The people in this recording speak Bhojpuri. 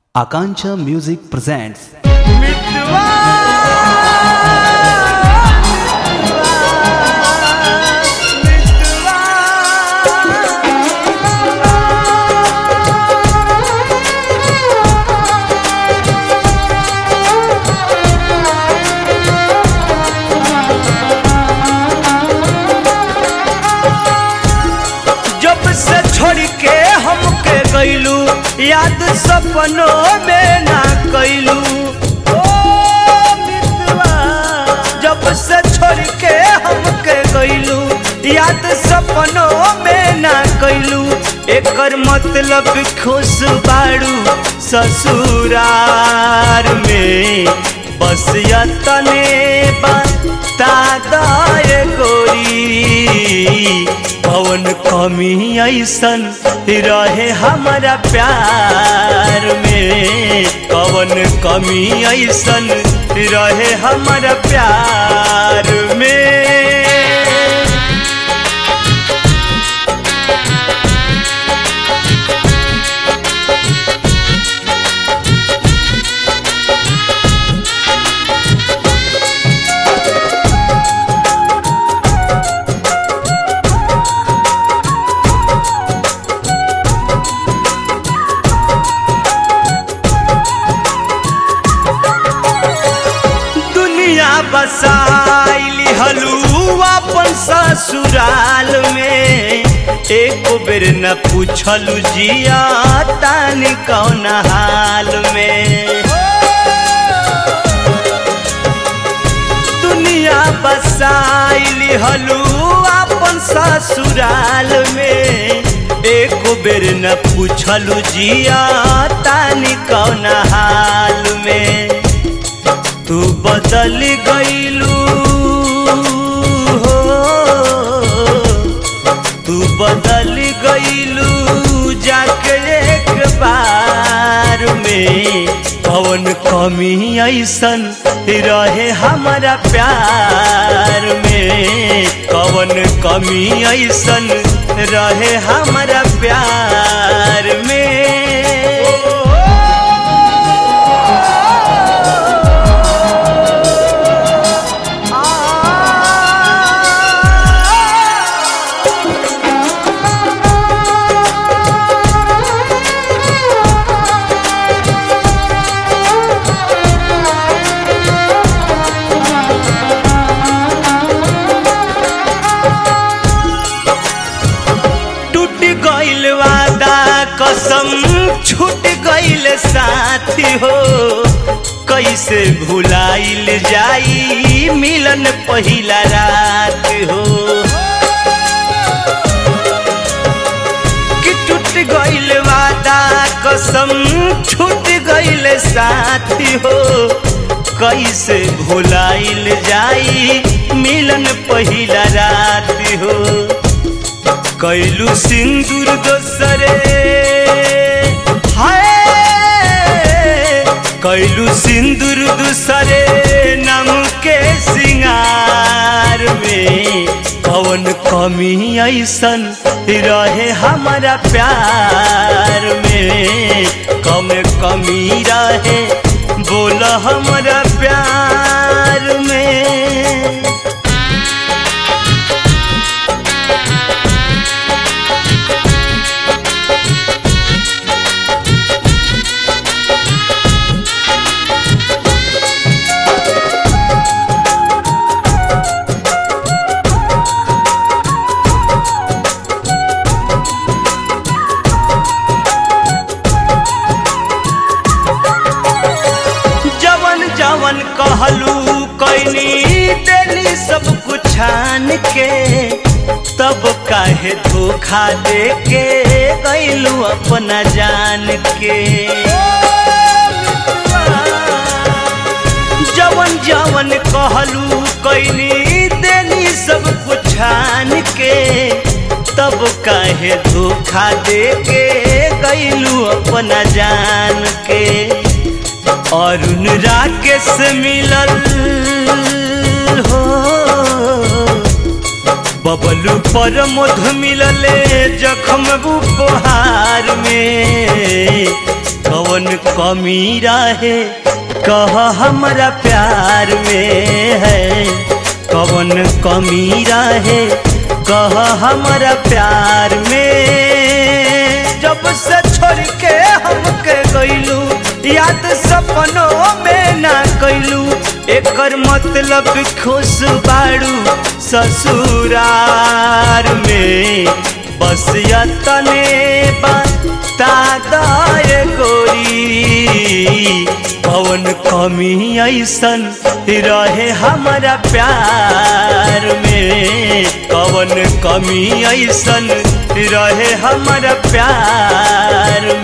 Akancha Music presents जब से छोड़ के हमके गईलू याद सपनों में ना कैलू जब से छोड़ के हमके गईलू याद सपनों में ना कैलू एकर मतलब खुश बाड़ू ससुरार में बस यतने बता दे गोरी पवन कमी ऐसन रहे हमारा प्यार में पवन कमी ऐसन रहे हमारा प्यार में दुनिया बसाइली हलू अपन ससुराल में एक बेर न पूछलू जिया तानी कौन हाल में दुनिया बसाइली हलू अपन ससुराल में एक बेर न पूछलू जिया तानी कौन हाल में तू बदल गईलू हो तू बदल गईलू जाके एक बार में कौन कमी ऐसन रहे हमारा प्यार में कौन कमी ऐसन रहे हमारा प्यार में टूट गइल वादा कसम छूट गइल साथी हो कैसे भुलाइल जाई मिलन पहिला रात हो कि टूट गइल वादा कसम छूट गइल साथी हो कैसे भुलाइल जाई मिलन पहिला रात हो कैलू सिंदूर दोसरे हाय कैलू सिंदूर दूसरे नम के सिंगार में कौन कमी ऐसन रहे हमारा प्यार में कम कमी रहे बोल हमारा प्यार में जवन जवन कहलू कैनी देली सब कुछ छान के तब काहे धोखा दे के गैलू अपना जान के जवन जवन कहलू कैनी देली सब कुछ छान के तब काहे धोखा दे के गैलू अपना जान के अरुण राकेश मिलल हो बबलू पर मध मिलले जखम उपहार में कवन कवन कमी रहे कह हमरा प्यार में है कवन कमी रहे कह हमरा प्यार में जब से छोड़ के हमके गइलू याद सपनों में ना कैलू एकर मतलब खुश बाड़ू ससुरार में बस यतने बता दे गोरी कवन कमी ऐसन रहे हमारा प्यार में कवन कमी ऐसन रहे हमारा प्यार